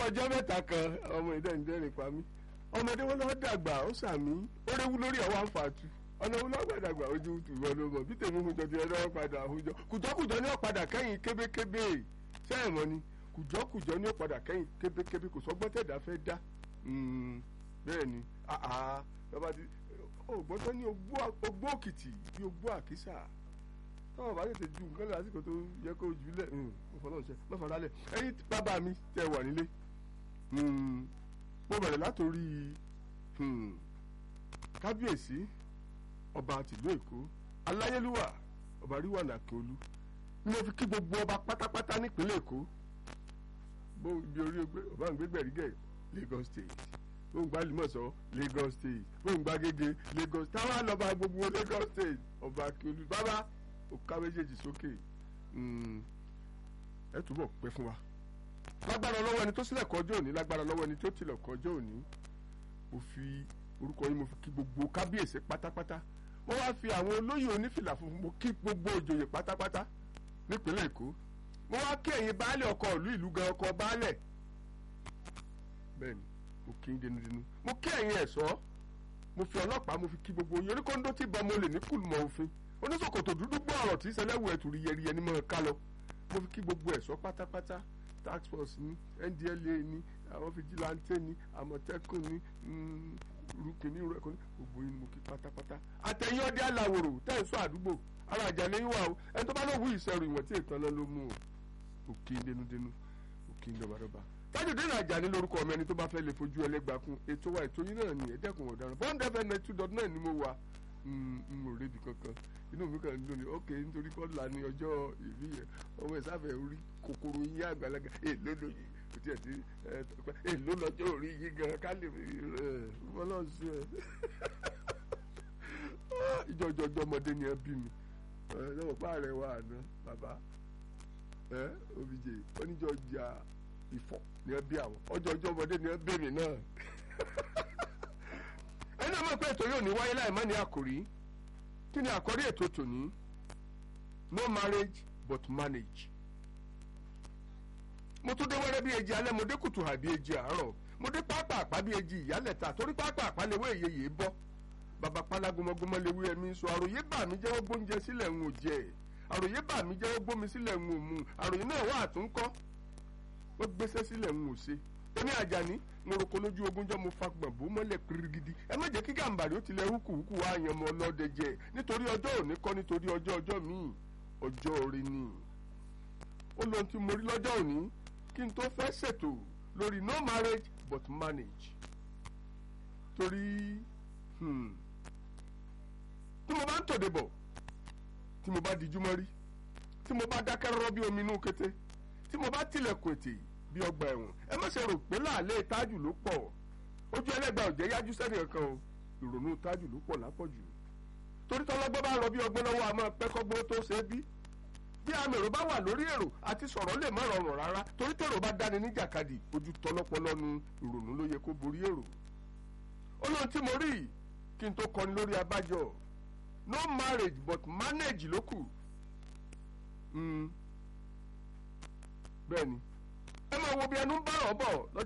ọjọ́ mẹ́ta kan ọmọ ìdẹ́nidẹ́rìn pa mí ọmọdé wọn lọ́ọ́ dàgbà ó sàmí ó réwú lórí ọwọ́ àǹfààtú ọ̀nà wọn lọ́ọ́ gbàdàgbà ojú ìwọ ló mọ̀ bí tèmi hun jọjọ ẹlọ́wọ́ padà àhújọ kùjọ́kùjọ́ ní ọ̀padà kẹ́yìn kébékébé sẹ́yìn mọ́ ni kùjọ́kùjọ́ ní ọ̀padà kẹ́yìn kébékébé kò sọ́gbọ́n tẹ̀dá fẹ́ dá bẹ́ẹ̀ ni bàbá ti ògbọ́n tó ní ogbó òkìtì bí ogbó àkísà tọ́wọ́ bá tètè ju nǹkan lásìkò tó yẹ kó jù lẹ̀ mọ̀fọ́lọ́ọ̀ṣẹ́ mọ̀fọ́lálẹ̀ ẹ̀yin bàbá mi tẹ wà nílé mo bẹ̀rẹ̀ látòrí kábíyèsí ọba tìlú èkó aláyélúwà ọba ríwà nàkíolú ni mo fi kí gbogbo ọba pátápátá nípínlẹ̀ èkó bó ibi orí ogbé ọba ń gbé gbẹ̀rígẹ̀ Lagos State bó ń gbá limọ̀sọ́ Lagos State bó ń gbá gègé Lagos táwọn àlọ́ba gbogbo Lagos State ọba akíolú bàbá òkà méjèèjì sókè ẹ túbọ̀ pẹ́ fún wa lágbára lọ́wọ́ ẹni tó sílẹ̀ kọjọ́ òní lágbára lọ́wọ́ ẹni tó tilẹ̀ kọjọ́ òní mo fi orúkọ yín mo fi kí gbogbo kábíyèsí pátápátá mo wá fi àwọn olóyè onífìlà funfun mo kí gbogbo òjòyè pátápátá nípínlẹ̀ èkó mo wá kí ẹ̀yin baálẹ̀ ọkọ̀ ìlú ìlú gan ọkọ̀ baálẹ̀ bẹ́ẹ̀ni mo kí ń denudenu mo kí ẹ̀yin ẹ̀ṣọ́ mo fi ọlọ́pàá mo fi kí gbogbo yín oníkóńdó tí bọ́ mo lè ní kùlùmọ̀ òfin oníṣòkòtò dúdú gbọ́ ọ̀rọ̀ tí sẹlẹ̀wù ẹ̀tù rí yẹriyẹ ní mọ̀ ká lọ mo fi kí gbogbo ẹ̀ṣọ́ pátápátá tax force ní ndla ní àwọn fìjìláńtẹ́ ní àmọ̀tẹ́kùn ní rúkìní rẹ̀kọ́ ní gbogbo yín mo kí pátápátá àtẹ̀yìn ọdẹ aláwòrò tẹ̀sán àdúgbò ara àjà lẹ́yìn wa o ẹni tó bá lọ wú ìṣẹ̀rù ìwọ̀n tí ètò náà ló mú o òkè dénúdénú òkè dọ̀bàdọ̀bà tájùdínlẹ̀ àjàní lórúkọ ọmọ ẹni tó bá fẹ́ lè fojú ẹlẹ́gbàá kún ètò wa ètò yín náà ní ẹ̀ẹ́dẹ́kun ọ̀daràn bond fm ninety two dot nine ni mo wà n ò rebi kankan inú mi kàn ń dùn ní ok nítorí kọ́lá ní ọjọ́ ìbí yẹn ọmọ ìsáfẹ́ orí kòkòrò yín àgbàlagbà èló lóyún kò tiẹ̀ ti èló lọ́jọ́ orí yín gan ká lè fọlọ́ọ̀sì ẹ̀ ìjọ ìjọ ìjọ ọmọdé ni ẹ bí mi lọ́wọ́ pa rẹ̀ wà àná bàbá obìjì oníjọ ìjà ìfọ̀ ni ẹ bí àwọn ọjọ́ ìjọ ọmọdé ni ẹ bí mi náà ẹni náà mọ̀ pé ètò yóò ní wáyé láì má ní àkòrí kí ni àkòrí ètò tòní no marriage but manage. mo tún dé wẹ́rẹ́ bí ejì alẹ́ mo dé kùtù hà bí ejì àárọ̀ mo dé pápá àpá bí ejì ìyálẹ̀ta torí pápá àpá lewé èyẹ yìí bọ́ bàbá pálágúnmọ́gúnmọ́ lewé ẹ̀mí sọ àròyé bà mí jẹ́wọ́ gbóúnjẹ sílẹ̀ ń ò jẹ́ àròyé bà mí jẹ́wọ́ gbómi sílẹ̀ ń ò mu àròyé náà wà àtúnkọ́ wọ́n gbéṣẹ́ sílẹ̀ ń ò ṣe èmi àjàní mo roko lójú ogúnjọ́ mo fa gbọ̀nbó mọ́lẹ̀ kirigidi ẹ má jẹ́ kí gàǹbàrí ó tilẹ̀ húkúhúkú wá yan ọmọ ọlọ́dẹ jẹ nítorí ọjọ́ òní kọ́ nítorí ọjọ́ ọjọ́ míì ọjọ́ orí ni. ó lóhun tí mo rí lọ́jọ́ òní kí n tó fẹ́ ṣètò lórí no marriage but manage. torí tí mo bá ń tòde bọ̀ tí mo bá dijú mọ́rí tí mo bá dákẹ́ rọ́rọ́ bí omi inú kété tí mo bá tilẹ̀kùn ètè bí ọgbà ẹ̀wọ̀n ẹ má ṣe rò pé láàlẹ́ tájù ló pọ̀ ojú ẹlẹ́gbàá ò jẹ́ yájú sẹ́ni kankan o ìrònú tájù ló pọ̀ lápọ̀jù torí tọ́lọ́gbọ́n bá rọ bí ọgbọ́n lọ́wọ́ àmọ́ pẹ́kọ́gbọ́n tó ṣe é bí bí àmì èrò bá wà lórí èrò àti sọ̀rọ̀ lè má rọrùn rárá torí tèrò bá dáni níjàkadì ojú tọlọ́pọlọ́nu ìrònú ló yẹ kó borí èrò ó lóhun tí mo rí kí n tó kọni lórí abájọ no marriage but manage ló kù bẹ́ẹ̀ ni ẹ máa wo bí ẹnu ń bá ọ̀ bọ̀ lọ́jọ́